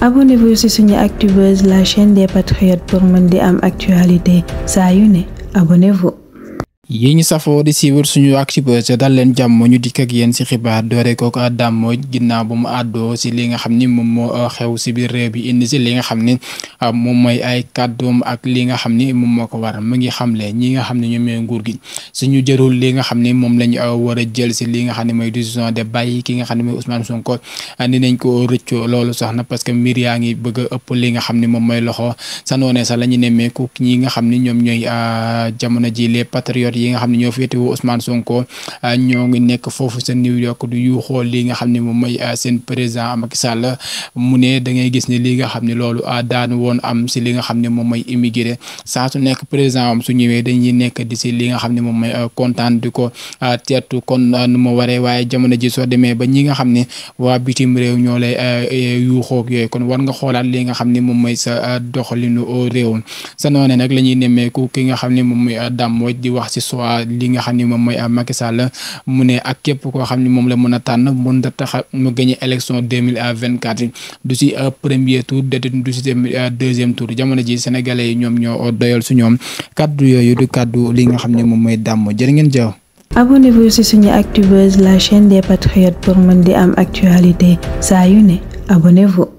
abonnez-vous ci suñu Actubuzz la chaîne des patriotes pour mën di am actualité saa yu ne abonnez-vous. yi ñu safoo di siiwal suñu Actubuzz dal leen jàmm ñu dikk ak yéen ci xibaar doore ko Dame Mbodj ginnaaw bu mu àddoo ci li nga xam ni moom moo xew ci biir réew bi indi ci li nga xam ni moom mooy ay kàddoom ak li nga xam ni moom moo ko war mu ngi xamle ñi nga xam ne ñoom ñooy nguur gi suñu jërul li nga xam ni moom lañu war a jël ci li nga xam ne mooy décision de bàyyi ki nga xam ne mooy Ousmane Sonko ni nañ ko rëccoo loolu sax na parce que mbir yaa ngi bëgg a ëpp li nga xam ni moom mooy loxo sa noonee sax la ñu nemmeeku ñi nga xam ni ñoom ñooy jamono ji les patriotes yi nga xam ne ñoo féetewoo Ousmane Sonko ñoo ngi nekk foofu sa New York du yu xool li nga xam ne moom mooy seen président Macky Sall mu ne da ngay gis ne li nga xam ne loolu daan woon am si li nga xam ne moom mooy immigré saa su nekk président am su ñëwee dañuy nekk di si li nga xam ne moom mooy kontaan di ko teertu kon nu ma waree waaye jamono ji soo demee ba ñi nga xam ne waa bitim réew ñoo lay yuuxoog yooyu kon war nga xoolaat li nga xam ne moom mooy sa doxalinu réew sa noone nag la ñuy nemmeeku ki nga xam ne moom mooy Dame Mbodj di wax si soit li nga xam ne moom mooy Macky Sall mu ne ak képp koo xam ne moom la mën a tànn mën a tax mu gagné élection deux mille vingt quatre du si premier tour du si deuxième tour jamono ji sénégalais yi ñoom ñoo doyal su ñoom kaddu yooyu du kaddu li nga xam ne moom mooy Dame Mbodj jërë ngeen jëw. abonnez-vous ci suñu Actubuzz la chaîne des patriotes pour mën di am actualité saa yu ne abonnez-vous.